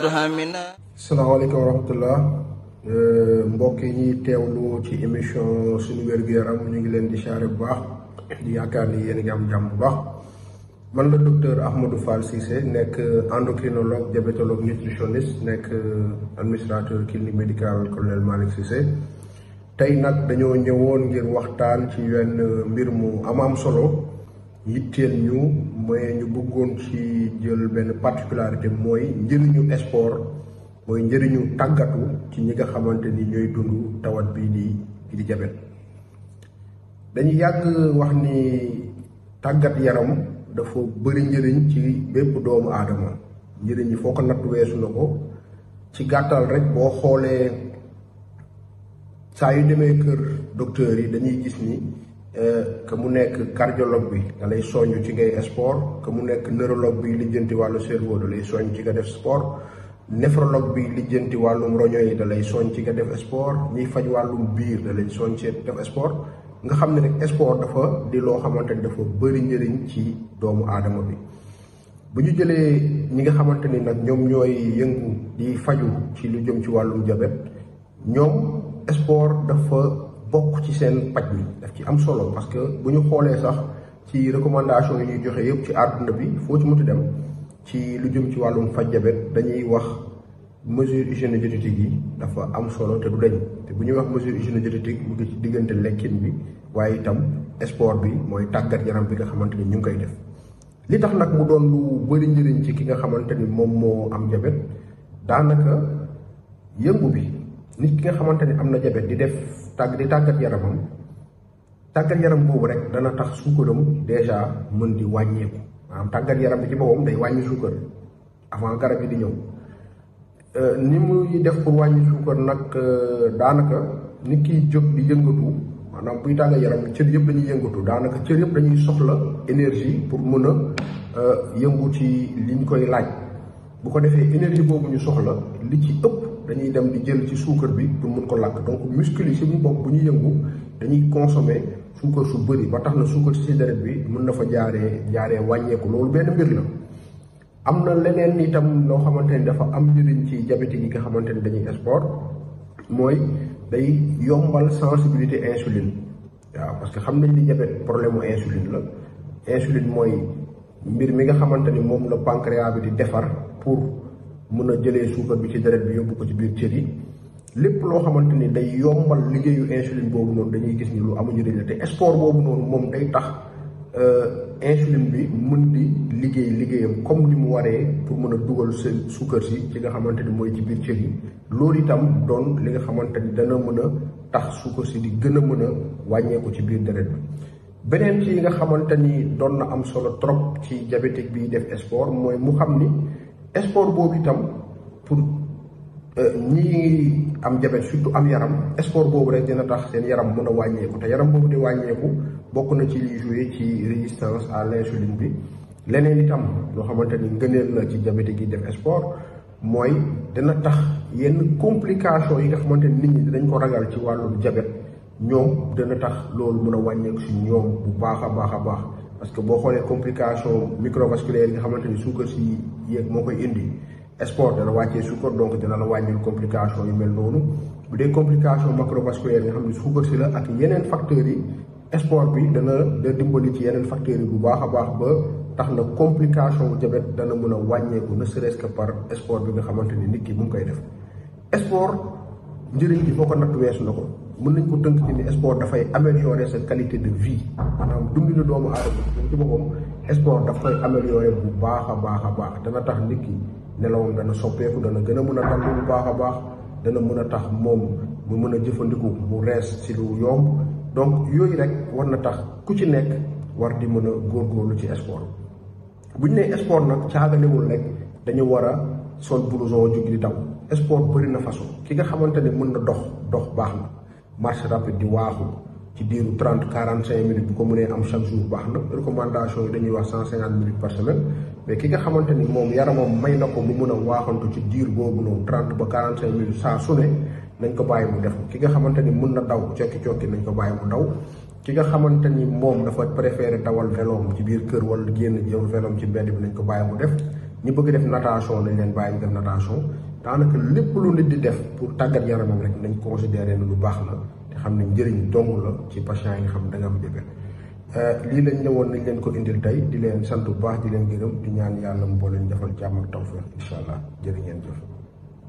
salaamaaleykum wa rahmatullah mbokk yi ñuy teewlu ci émission suñu wér-gu-yaram ñu ngi leen di xaare bu baax di yaakaar ni yéen a ngi am jàmm bu baax man la docteur Ahmadou Fall Cissé nekk endocrinologue diabétologue nutritionniste nekk administrateur clinique médicale colonel Malick Cissé tey nag dañoo ñëwoon ngir waxtaan ci wenn mbir mu am am solo yitteel ñu mooy ñu bëggoon ci jël benn particularité mooy njëriñu sport mooy njëriñu tàggatu ci ñi nga xamante ni ñooy dund tawat bii di bii di jabet dañu yàgg wax ni tàggat yaram dafa bëri njëriñ ci bépp doomu aadama njëriñ yi foo ko natt weesu na ko ci gàttal rek boo xoolee saa yu demee kër docteur yi dañuy gis ni que mu nekk cardiologue bi da lay soññ ci ngay sport que mu nekk neurologue bi lijjanti wàllu cerveau da lay soññ ci nga def sport néphrologue bi lijjanti wàllum roño yi da lay soññ ci nga def sport ñiy faj wàllum biir da lay soññ ci def sport nga xam ne rek sport dafa di loo xamante ni dafa bëri njëriñ ci doomu aadama bi bu ñu jëlee ñi nga xamante ni nag ñoom ñooy yëngu di faju ci lu jëm ci wàllum jabet ñoom sport dafa bokk ci seen paj mi daf ci am solo parce que bu ñu xoolee sax ci recommandation yi ñuy joxe yëpp ci àdduna bi foo ci muti dem ci lu jëm ci wàllum faj jabet dañuy wax mesure hygiéno-diététique yi dafa am solo te du dañ te bu ñuy wax mesure hygiéno-diététique mu ngi ci diggante lekkin bi waaye itam sport bi mooy tàggat yaram bi nga xamante ni ñu ngi koy def li tax nag mu doon lu bëri njëriñ ci ki nga xamante ni moom moo am jabet daanaka yëngu bi nit ki nga xamante ni am na jabet di def tàgg di tàggat yaramam tàggat yaram boobu rek dana tax suukaram déjà mën di wàññeeku maanaam tàggat yaram bi ci boppam day wàññi suukar avant garab yi di ñëw ni muy def pour wàññi suukar nag daanaka nit kiy jóg di yëngatu maanaam buy tàggat yaram bi cër yëpp dañuy yëngatu daanaka cër yëpp dañuy soxla énergie pour mën a yëngu ci liñ koy laaj bu ko defee énergie boobu ñu soxla li ci ëpp dañuy dem di jël ci suukar bi pour mun ko làkk donc muscle yi si bu bopp bu ñuy yëngu dañuy consommer suukar su bëri ba tax na suukar si deret bi mën na fa jaaree jaaree wàññeeku loolu benn mbir la. am na leneen itam loo xamante ni dafa am njëriñ ci diabétique yi nga xamante ni dañuy sport mooy day yombal sensibilité insuline waaw parce que xam nañ ni diabète problème mu insuline la insuline mooy mbir mi nga xamante ni moom la pancréas bi di defar pour. mun a jëlee suukar bi ci deret bi yóbbu ko ci biir cër yi lépp loo xamante ni day yombal liggéeyu insuline boobu noonu dañuy gis ni lu amu njëriñ la te sport boobu noonu moom day tax insuline bi mën di liggéey liggéeyam comme ni mu waree pour mën a dugal seen suukar si ci nga xamante ni mooy ci biir cër yi loolu itam doon li nga xamante ni dana mën a tax suukar si di gën a mën a wàññeeku ci biir deret bi beneen ci nga xamante ni doon na am solo trop ci diabétique bi def sport mooy mu xam ni sport boobu itam pour ñi am jabet surtout am yaram sport boobu rek dina tax seen yaram mën a wàññeeku te yaram boobu di wàññeeku bokk na ci liy joué ci résistance à l'insuline bi leneen itam loo xamante ni ngëneel la ci diabétique yi def sport mooy dina tax yenn complication yi nga xamante ni nit ñi dinañ ko ragal ci wàllu jabet ñoom dina tax loolu mën a wàññeeku si ñoom bu baax a baax a baax parce que boo xoolee complication microvasculaire yi nga xamante ni suukar si yéeg moo koy indi sport dana wàccee suukar donc dina la wàññil complication yu mel noonu bu dee complication macrovasculaire yi nga xam ne suukar si la ak yeneen facteurs yi sport bi dana da dimbali ci yeneen facteurs yi bu baax a baax ba tax na complication bu jabet dana mën a wàññeeku ne serait-ce que par sport bi nga xamante ni nit ki mu ngi koy def sport njëriñ bi foo ko natt weesu na ko mën nañ ko tënk ci ni sport dafay améliorer sa qualité de vie maanaam dundinu doomu aadama moom ci boppam sport daf koy améliorer bu baax a baax a baax dana tax nit ki nelawam dana soppeeku dana gën a mën a dallu bu baax a baax dana mën a tax moom mu mën a jëfandiku mu rees si lu yomb donc yooyu rek war na tax ku ci nekk war di mën a góorgóorlu ci sport bu ñu nee sport nag caaganewul rek dañu war a sol blouson jóg di daw sport bëri na façon ki nga xamante ne mën na dox dox baax na marche rapide di waaxu ci diiru trente quarante cinq minutes bu ko mënee am chaque jour baax na recommandation yi dañuy wax cent cinquante minutes par semaine mais ki nga xamante ni moom yaramam may na ko mu mën a waaxantu ci diir boobu noonu trente ba quarante cinq minutes saa su ne nañ ko bàyyi mu def ki nga xamante ni mën na daw cokki cokki nañ ko bàyyi mu daw ki nga xamante ni moom dafa préféré dawal veloom ci biir kër wala génn jël veloom ci mbedd bi nañ ko bàyyi mu def ñi bëgg def natation nañ leen bàyyi ñu def natation daanaka lépp lu nit di def pour tàggat yaramam rek nañ considéré ne lu baax la te xam ne njëriñ dong la ci patient yi nga xam da nga am bébé lii lañ ñëwoon nañ leen ko indil tey di leen sant bu baax di leen gërëm di ñaan yàlla mu boo leen defal jàmm ak tawfeex incha allah jërë ngeen jëf